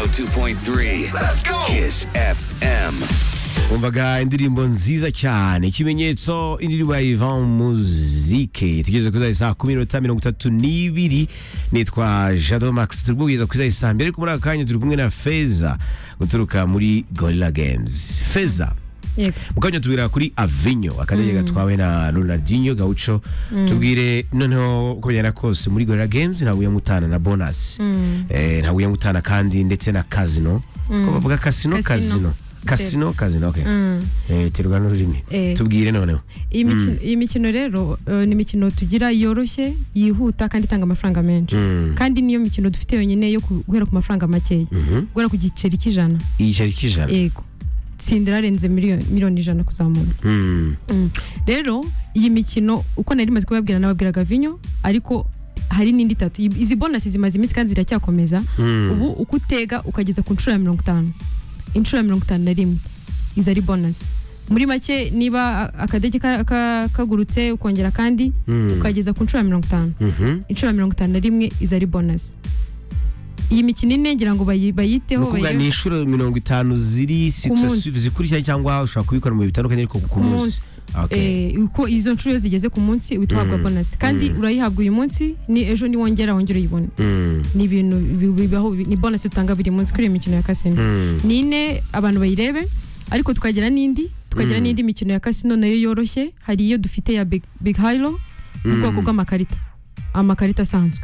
102.3. Let's go. Kiss FM. umvaga indirimbo nziza cyane ikimenyetso indirimbo ya ivan muzike tugeze kuri za saa kumi n'ibiri mirongo itatu n'ibiri nitwa jado max turi kubwiriza kuri za saa mbere ariko muri aka kanya turi kumwe na feza guturuka muri gorilla games feza Yego. mukanya tubwira kuri avinyo akadege gatwawe na ronaldinho gaucho tubwire noneho uko bigenda kose muri gorilla games ntawe uyamutana na bonus Eh, ntawe uyamutana kandi ndetse na casino ko bavuga casino Casino. casino kasino kazino okay. eh, terwa n'ururimi Eh. tubwire noneho iyi mikino- iyi mikino rero eh, ni imikino tugira yoroshye yihuta kandi itanga amafaranga menshi Mm. kandi niyo mikino dufite yonyine yo ku- guhera ku mafaranga makeya Mhm. guhera ku giceri cy'ijana igiceri cy'ijana yego tsindira arenze miliyoni miliyoni ijana kuzamura Mm. Mm. rero iyi mikino uko nari maze kubabwira nababwiraga vinyo ariko hari n'indi itatu I- izi bonasi zimaze iminsi kandi ziracyakomeza Mm. ubu uko utega ukageza ku nshuro ya mirongo itanu inshuro ya mirongo itanu na rimwe izo ari bonasi muri make niba a- akadege ka- ka- kagurutse ukongera kandi Mm. ukageza ku nshuro ya mirongo itanu Mhm. inshuro ya mirongo itanu na rimwe izo ari bonasi iyi mikino ine ngira ngo bayi- Ni bayiteho ukuvuga bayi- ni inshuro mirongo itanu ziri munsi. zikurikira cyangwa ushobora kubikora mu bihe bitandukanye ariko ku ku munsi munsi Okay. Eh, uko izo nshuro iyo zigeze ku munsi uhita uhabwa bonasi kandi urayihabwa uyu munsi ni ejo niwongera wongera uyibone Mm. ni ibintu bi- bibaho bi- ni bonasi dutanga buri munsi kuri iyo mikino ya kasino Mm. ni ine abantu bayirebe ariko tukagira n'indi tukagira Mm. n'indi mikino ya kasino nayo yoroshye hari iyo dufite ya big, big hilo mu bwoko bw'amakarita amakarita asanzwe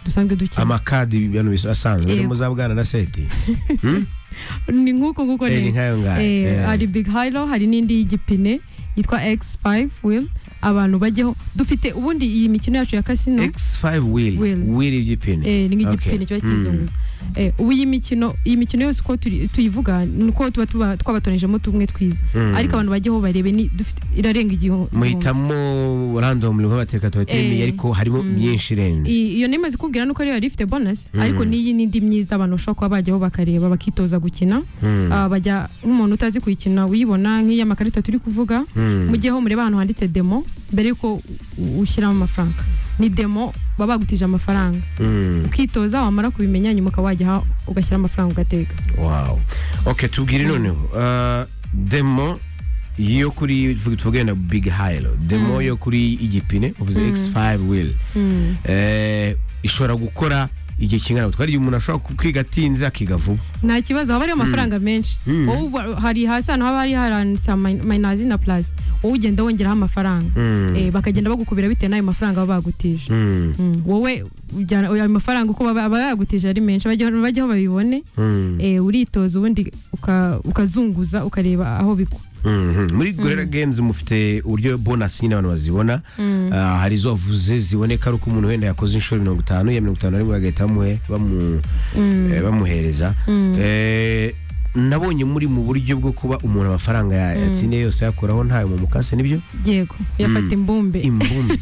dusanzwe dukina amakadi ibintu biso- asanzwe uri Yego. mu za bwana na seti ni nk'uko nguko Eh, ni neza nkayo ngayo Eh, Eh. hari big hilo hari n'indi y'igipine yitwa x5 wheel abantu bajyeho dufite ubundi iyi mikino yacu ya kasino x5 wheel Wheel. wheel y'igipine eh, ni Okay. nk'igipine kiba kizunguza eh, ubu iyi mikino iyi mikino yose uko turi- tuyivuga ni uko tuba tuba twabatonejemo tumwe twiza Mm. ariko abantu bajyeho barebe ni dufite irarenga igihu muhitamo random nko bateka tubatemeye Eh. ariko harimo Mm. myinshi irenze I- iyo nemaze kubwira nuko ariyo yari ifite bonus Mm. ariko n'iyi n'indi myiza abantu bashobora kuba bajyaho bakareba bakitoza gukina Mm. Ah, bajya nk'umuntu utazi kuyikina uyibona nk'iy'amakarita turi kuvuga Mm. mugiyeho mureba ahantu handitse demo mbere yuko u- ushyiramo amafaranga ni demo baba bagutije amafaranga Mm. ukitoza wamara kubimenya nyuma ukaba wajya aha ugashyira amafaranga ugateka wow okay tubwire noneho uh, demo yo kuri tuvuge- tuvuge na big hilo demo yo kuri igipine uvuze x5 will eh, ishobora gukora igihe kingana gutwara igihe umuntu ashobora ku- kwiga atinze akiga vuba nta kibazo haba hariho amafaranga menshi Mm. wowe uba- hari hasi ahantu haba hari haranditse ama- minazi na plus wowe ugenda wongeraho amafaranga Mm. Eh, bakagenda bagukubira bitewe n'ayo mafaranga baba bagutije Mm, Mm, wowe ujyana- ayo mafaranga uko baba aba yagutije ari menshi bajya- bajyaho babibone mm, eh, uritoza ubundi uka- ukazunguza ukareba aho bigwa mhm. muri gorera games mufite uburyo bonus nyine abantu bazibona Ah, hari izo wavuze ziboneka ari uko umuntu wenda yakoze inshuro mirongo itanu ya mirongo itanu na rimwe bagahita bamuhe- bamu- eh, bamuhereza Eh, nabonye muri mu buryo bwo kuba umuntu amafaranga ya- yatsindiye yose yakuraho ntayo mu mukase nibyo yego yafata imbumbe imbumbe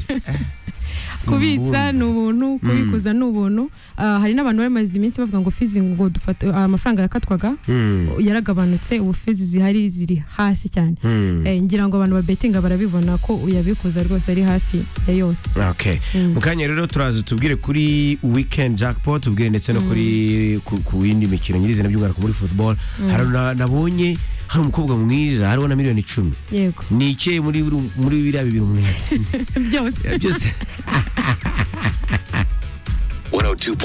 kubitsa ni ubuntu kubikuza ni ubuntu Ah, hari n'abantu bari bamaze iminsi bavuga ngo fizi ngo dufata amafaranga yakatwaga Mm, yaragabanutse ubu fizi zihari ziri hasi cyane mm. Eh, ngira ngo abantu babetinga barabibona ko uyabikuza rwose ari hafi ya yose Okay. mu kanya rero turaza tubwire kuri weekend jackpot tubwire ndetse no kuri ku- ku yindi mikino nyirizina by'umwihariko muri football hari na- nabonye hari umukobwa mwiza hariho na miliyoni icumi yego ni ikihe muri muri biriya bibiri umuntu yatsindiye byose byose 102.